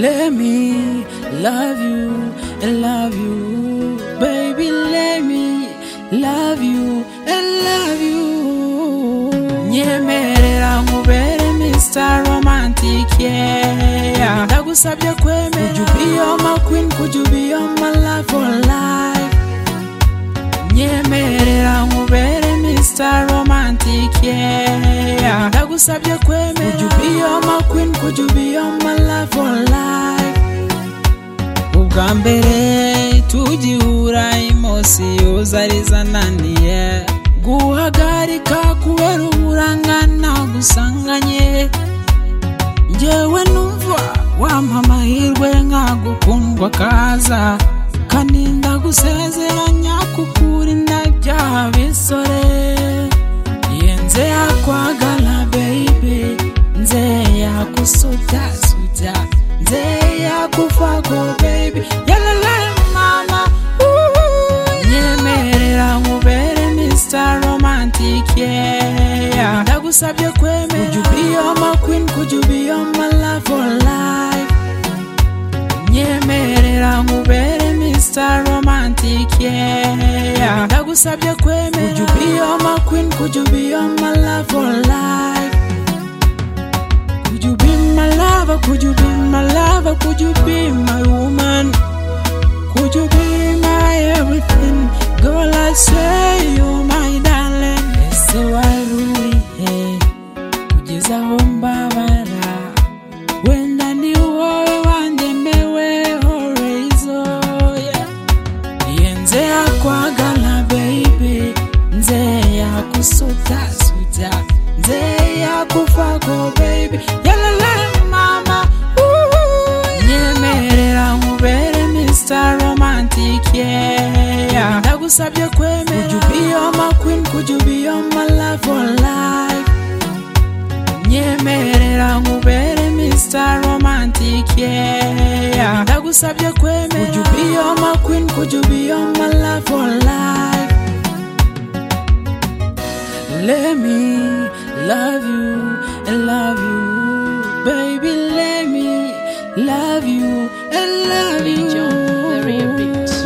Let me love you and love you, baby. Let me love you and love you. Nyemerera nkubere Mr. Romantic, yeah. Ndagusabye kwemera. Could you be all my queen? Could you be all my love for life? Nyemerera nkubere Mr. Romantic, yeah. Ndagusabye kwemera. Could you be all my queen? Could you be all my love for life? ubwa mbere tugihura imosiyo zari zananiye guhagarika kubera uburangana gusanganye ngewe numva wampa amahirwe nkagukundwa kaza kaninda gusezeranya kukurinda ibyaha bisore yenze yakwagala baby nze yakusubyasuta nze yakufako baby yalalai mama Ooh, nyemerera nkubere Mr. Romantic yeah ndagusabye kwemera Could you be all my queen Could you be all my love for life nyemerera nkubere Mr. Romantic yeah ndagusabye kwemera Could you be all my queen Could you be all my love for life Could you be my lover Could you be my lover Could you be my woman Could you be my everything Girl I say you my darling Ese waruhiye kugeza aho mbabara wenda ni wowe wandemewe horezo iye nze yakwagala baby nze yakusutasuta nze yakufako baby yalalai mama Ooh, nyemerera nkubere Mr. Romantic yeah ndagusabye kwemera Could you be all my queen Could you be all my love for life nyemerera nkubere Mr. Romantic yeah ndagusabye kwemera Could you be all my queen Could you be all my love for life Let me love you and love you baby let me love you and love you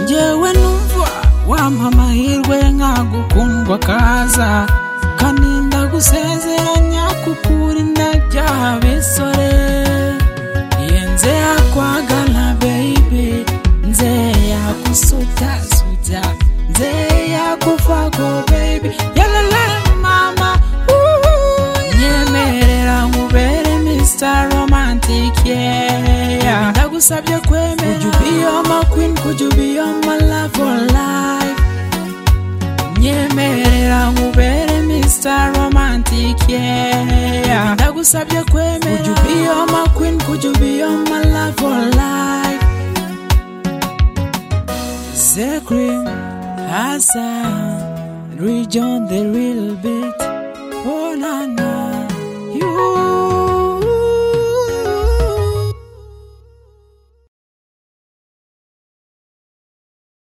ngewe numva wampa amahirwe nkagukundwa kaza kaninda gusezeranya kukurinda ibyaha bisore yenze yakwagala baby nze yakusutasuta nze yakufako baby yalalai mama Ooh, nyemerera nkubere Mr. Romantic yeah ndagusabye kwemera Could you be all my queen Could you be all my love for life nyemerera nkubere Mr. Romantic yeah ndagusabye kwemera Could you be all my queen Could you be all my love for life Zekrim Hassan Rejoin the real beat